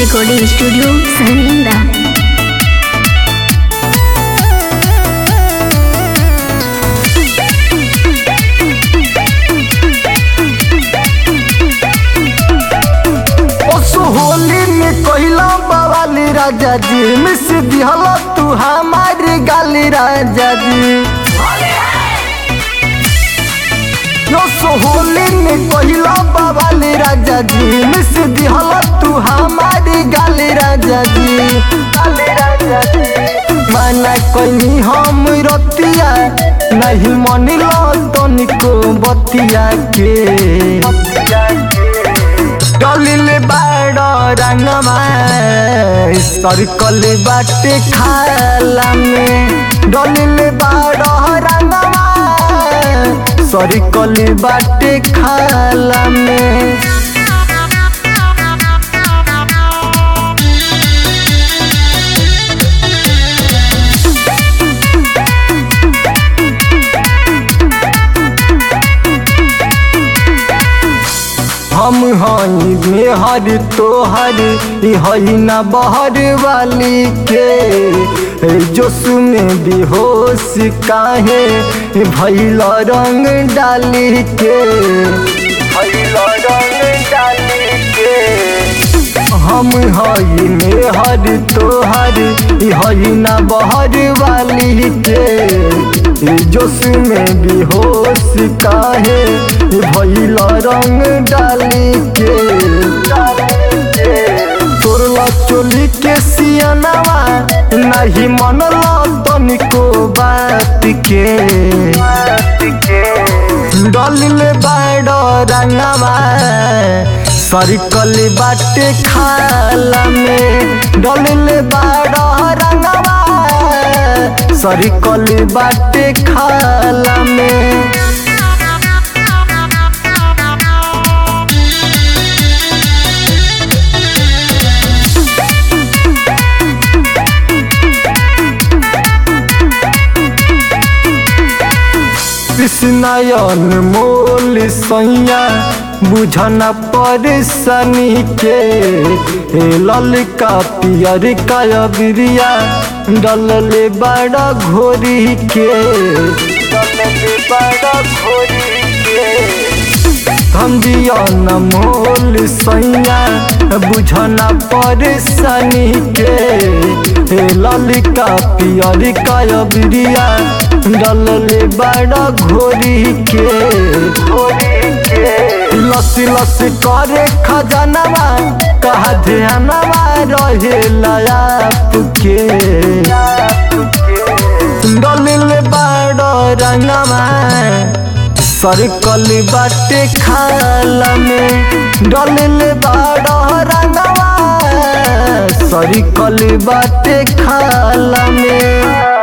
recording studio सहनींदा ओसो होली में कहला बवाली राजा जी मिस दिहला तू हमारी गाली राजा जी ओसो होली में कहला बवाली राजा जी मिस दिहला तू हमारी गाली राजा जी गाली राजा जी माना कहीं हम रतिया नहीं मनिलो तनिको बतिया के बतिया के डलिल बाड रंगमा सर्कल बाटे खाला में डलिल बाड रंगमा सर्कल बाटे खाला में हम हई मेहर तोहर ई हई ना बहर वाली के जोश में बेहोश काहे भैल रंग डाली के भैल रंग डाली के हम हई मेहर तोहर ई हई ना बहर वाली के जोश में बेहोश काहे भैल रंग डाली के तोरला चोली के सियनवा नहीं मनला तनिको बात के डलिल बाड रंगवा सर्कल बाटे खाला में डलिल बाड रंगवा सर्कल बाटे खाला में कृष्णयन मोल सैया बुझना परेशानी के हे ललका पियर का बिरिया डलले बड़ा घोरी के डलले बड़ा घोरी के धंधियन मोल सैया बुझना परेशानी के हे ललिका पियर का बिरिया डलले बड़ा घोरी के घोरी के लसी लसी करे खजनवा कहा ध्यानवा रहे लाप के डलिल बड़ा रंगवा सर्कल बाटे खाला में डलिल बड़ा रंगवा सर्कल बाटे खाला में